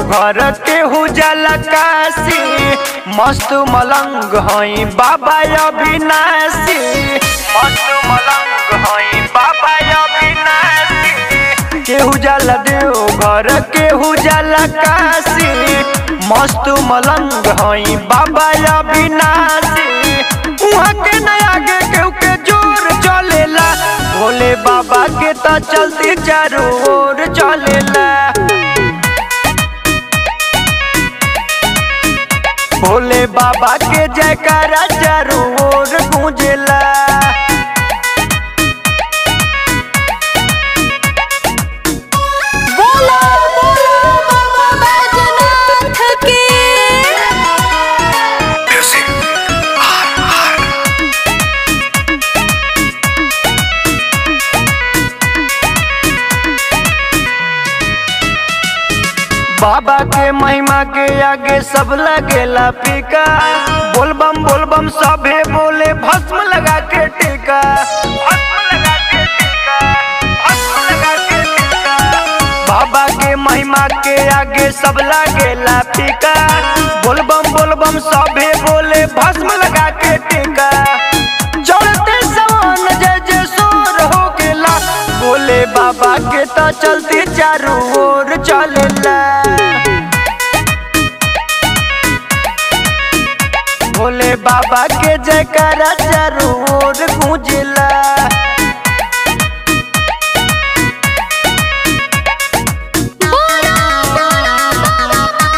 घर के उजाला काशी मस्त मलंग हई बाबा अविनाशी मस्त मलंग हई बाबा अविनाशी केहू जाला देव घर केहू जाला काशी मस्त मलंग हई बाबा अविनाशी उहाँ के नया आगे केहू के जोर चलेला भोले बाबा के त चलती चारों ओर चलेला भोले बाबा के जयकारा चारों ओर गूंजेला बोलो बोलो बाबा बैजनाथ की बाबा के महिमा के आगे सब लगेला फीका बोलबम बोलबम सभे बोले भस्म लगा के टीका भस्म लगा के टीका, भस्म लगा के टीका। बाबा के महिमा के आगे सब लगेला फीका बोलबम बोलबम सभे बोले भस्म लगा के टीका चढ़ते सवन जय जय सोर हो गेला बोले बाबा के तो चलती चारों ओर चलेला भोले बाबा के जयकारा चारों ओर गूंजेला बोलो बोलो बाबा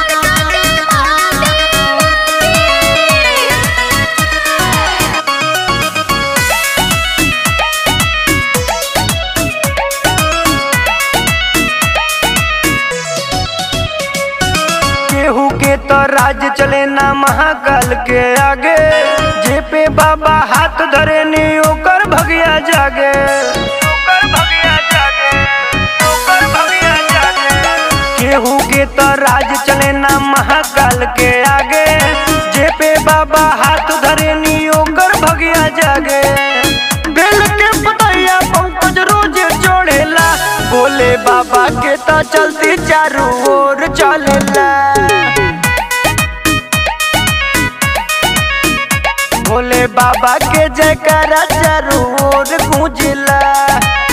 केहू के तो राज चले ना महाकाल के आगे जे पे बाबा हाथ धरे नी ओकर भगिया जागे ओकर भगिया जागे ओकर भगिया जागे केहू के तो राज चले ना महाकाल के आगे जे पे बाबा हाथ धरे नी ओकर भगिया जागे बेल के पतैया पंकज रोज जोड़ेला बोले बाबा के तो चलती चारों ओर चलेला भोले बाबा के जयकारा चारों ओर गूंजेला